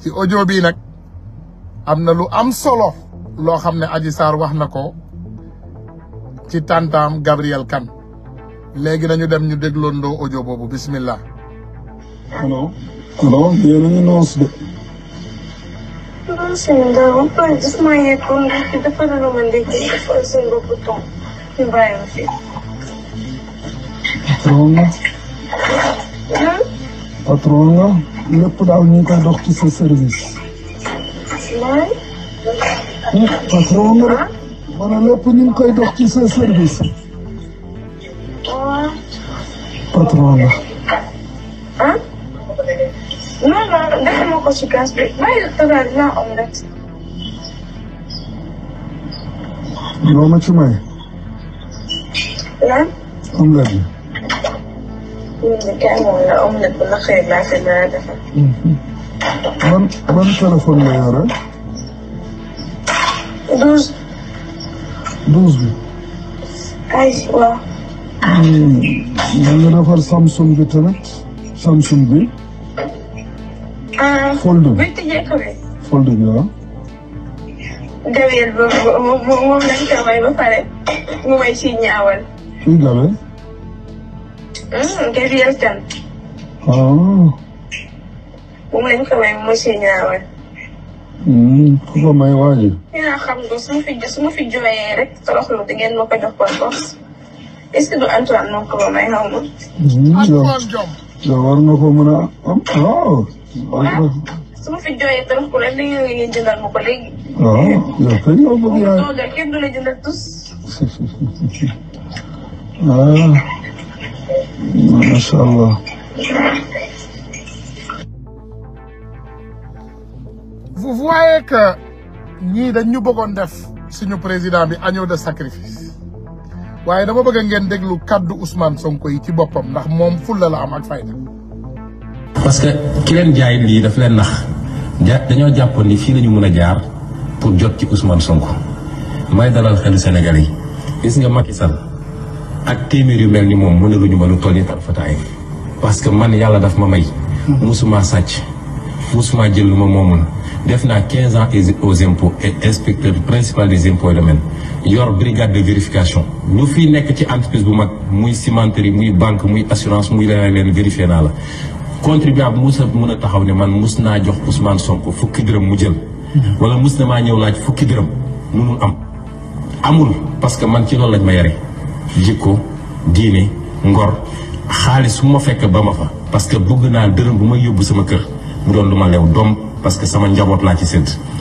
ci audio bii nag am na lu am solo loo xam ne Adji Sarr wax na ko ci tantaam Gabriel Kane léegi nañu dem ñu dégloondoo audio boobu bismillah allo allo yéen a ngi noos de non sëñ Ndao ba pare daf maa yeggoon ndax dafa doon ma ndekki defal seen bopp ton ñu bàyyi ma fi. patron nga patron nga lépp daal ñu ngi koy dox ci sa service mooy. patron nga de ma ne lépp ñu ngi koy dox ci sa service waaw. patron nga ah. non non defuma ko ci gaz bi bàyyi tëral dinaa omelette. loo ma ci may lan. omelette bi ñun de kay moom la omelette bu naqaree laa ko nar a defar. ban ban téléphone la yore douze. douze bi ay waaw. na nga defar Samsung bi tamit Samsung bi ah. Fold bi. buy tijjee ko bi. fold bi waaw Gabriel boobu moom moom lañ ko may ba pare mu may si ñaawal. fii gabe Gabriel Kane ah moom lañ ko may mu si ñaawal. ku ko may waaji yaa xam nga su ma fi su ma fi jooyee rek toroxlu di ngeen ma ko jox par force est-ce que du Antoine moo ko may xaw ma. yow Antoine Diome yow war nga ko mën a am waaw su ma fi jooyee toroxlu rek li ngeen jëndal ma ko léegi. waaw yow kay yow bëgg yaay toogal kenn du la jëndal tus. ah macha allah vous voyez que ñii dañ ñu bëggoon def suñu président bi agneau de sacrifice waaye dama bëgg ngeen déglu kaddu Ousmane Sonko yi ci boppam ndax moom fulla la am ak fayda parce que ki leen jaay lii daf leen nax ja dañoo jàppoon ni fii lañu mën a jaar pour jot ci Ousmane Sonko may dalal xelu Sénégal yi gis nga Macky Sall ak téeméer yu mel ni moom mënaluñu ma lu toll ni tarfataay parce que man yàlla daf ma may musuma sàcc musuma jël lu ma moomul def naa 15 ans aux impôts et inspecteur principal des impôts et domaines yor brigade de vérification ñu fii nekk ci entreprise bu mag muy cimenterie muy banque muy assurance muy leneen leen vérifié naa la contribuable mus a mën a taxaw ne man mus naa jox Ousmane Sonko fukki dërëm mu jël wala mus na maa ñëw laaj fukki dërëm munul am amul parce que man ci loolu lañ ma yare jikko diine ngor xaalis su ma fekk ba ma fa parce que bëgg naa dërëm bu may yóbbu sama kër mu doon lu ma lew doom parce que sama njaboot laa ci sédd